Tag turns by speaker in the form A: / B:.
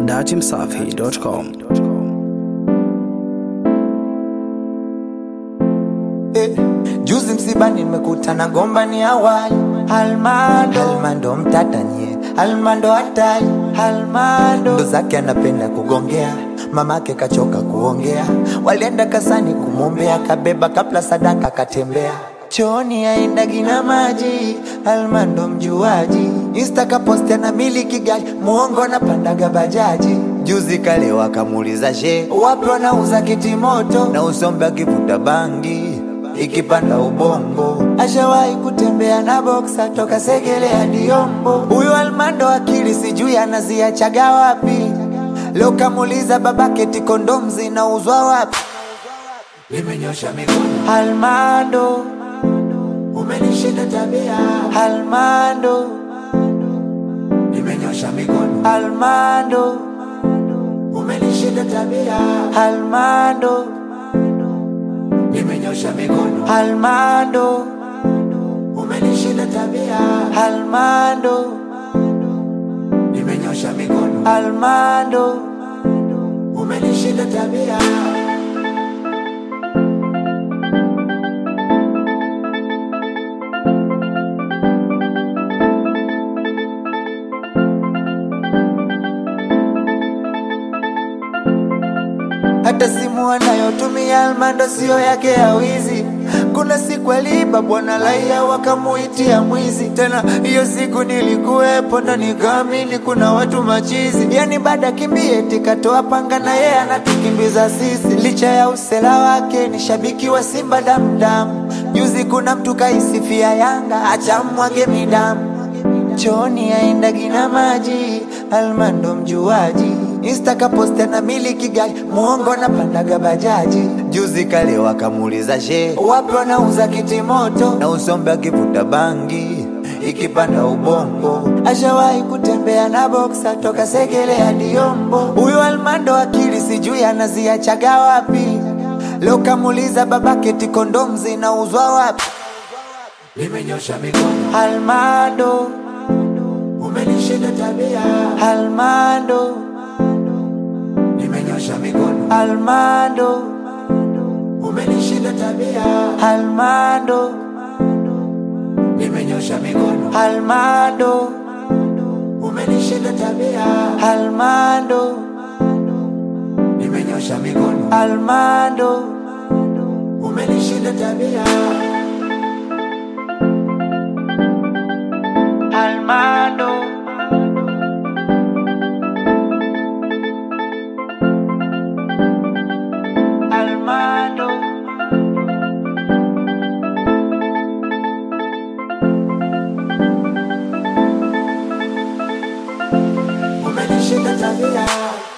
A: datimsafi.com.
B: Eh, juzi msibani nimekutana gomba ni awali Almando Almando mtatanie Almando hatari Almando ndo zake anapenda kugongea mamake kachoka kuongea walienda kasani kumwombea kabeba kapla sadaka katembea chooni aenda gina maji Almando mjuaji Insta kaposti na miliki gari muongo na pandaga bajaji juzi kale wakamuuliza she wapi wanauza kiti moto na usombe akivuta bangi ikipanda ubongo ashawahi kutembea na boksa toka segele hadi yombo huyu almando akili sijui anaziachaga wapi leo kamuuliza babake tikondom zinauzwa wapi
C: nimenyosha mikono
B: almando
C: umenishinda tabia
B: almando
C: nimenyosha mikono
B: almando
C: umenishinda tabia
B: almando
C: nimenyosha mikono
B: almando
C: umenishinda tabia
B: almando
C: nimenyosha mikono
B: almando
C: umenishinda tabia
B: hata simu anayotumia Almando siyo yake ya wizi. Kuna siku aliiba bwana laia wakamuitia mwizi. Tena hiyo siku nilikuwepo ndo nikaamini kuna watu machizi, yani baada kimbie tikatoa panga na yeye anatukimbiza sisi. Licha ya usela wake ni shabiki wa Simba damdamu. Juzi kuna mtu kaisifia Yanga acha mwage midamu chooni aenda gina maji Almando mjuaji Insta kaposti na miliki gari muongo na pandaga bajaji juzi kale wakamuuliza she wapi wanauza kiti moto na usombe akivuta bangi ikipanda ubongo ashawahi kutembea na boksa toka segele hadi yombo huyu Almando akili sijui anaziachaga wapi leo kamuuliza babake tikondom zinauzwa wapi
C: nimenyosha mikono
B: Almando
C: umenishinda tabia
B: Almando
C: nimenyosha mikono
B: Almando
C: umenishinda tabia
B: Almando
C: nimenyosha mikono
B: Almando
C: umenishinda tabia
B: Almando
C: nimenyosha mikono
B: Almando
C: umenishinda tabia
B: Almando Almando
C: umenishinda tabia